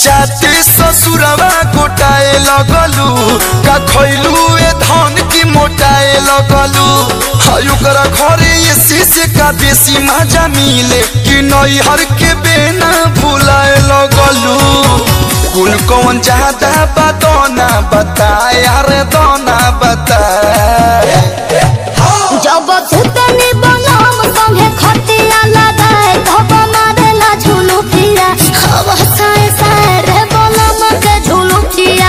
जाते ससुरवा गोटाए लगलू का खैलू ए धन की मोटाए लगलू हाय ओकरा घरे ये शीशे का देसी मजा मिले कि नैहर के बेना भुलाए लगलू कुल कौन ज्यादा बदौना बताए अरे दोना बताए जब सुतनी बनम संगे खटिया लगाए धब मारेला झुलू पिया हवा साए साए रे बनम के झुलू पिया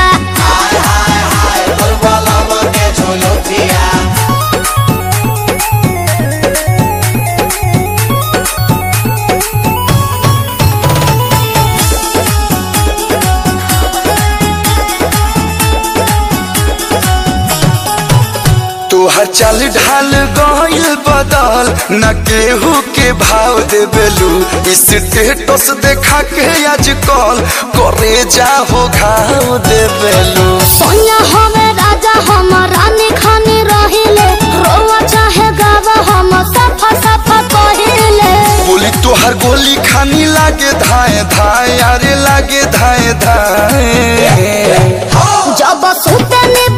तोहर चाल ढाल गइल बदल न केहू के भाव देबेलू स्टेटस देखा के आज कल करे जाहो घाव देबेलू सोनिया हमें राजा हम रानी खानी रहिले रोवा चाहे गावा हम सफा सफा कहिले बोली तोहर गोली खानी लागे धाए धाए अरे लागे धाए धाए जब सुतनी